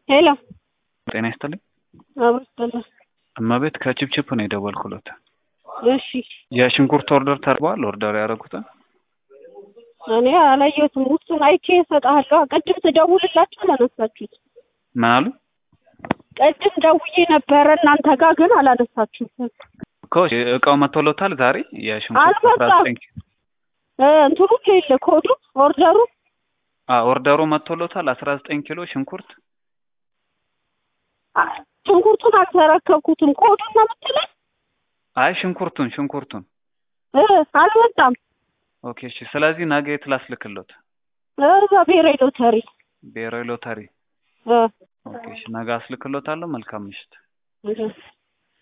ሄሎ ጤና ይስጥልኝ። አብሮ ይስጥልኝ። እመቤት ከቺፕቺፕ ነው የደወልኩለት። እሺ የሽንኩርት ኦርደር ተርቧል። ኦርደር ያደረጉትን እኔ አላየሁትም። ውስጡን አይቼ እሰጥሃለሁ። ቅድም ትደውልላችሁ አላነሳችሁት። ምን አሉ ቅድም ደውዬ ነበረ እናንተ ጋር ግን አላነሳችሁትም። እኮ እቃው መጥቶሎታል ዛሬ የሽንኩርት አልመጣም። አስራ ዘጠኝ እ እንትኑ የለ ኮዱ ኦርደሩ አዎ ኦርደሩ መጥቶሎታል አስራ ዘጠኝ ኪሎ ሽንኩርት አ- ሽንኩርቱን አልተረከብኩትም። ኮዱን ነው የምትለኝ? አይ ሽንኩርቱን ሽንኩርቱን እ አልመጣም። ኦኬ እሺ ስለዚህ ነገ የት ላስልክሎት እዛ ብሔራዊ ሎተሪ ብሔራዊ ሎተሪ እ ኦኬ እሺ ነገ አስልክሎታለሁ መልካም ምሽት እ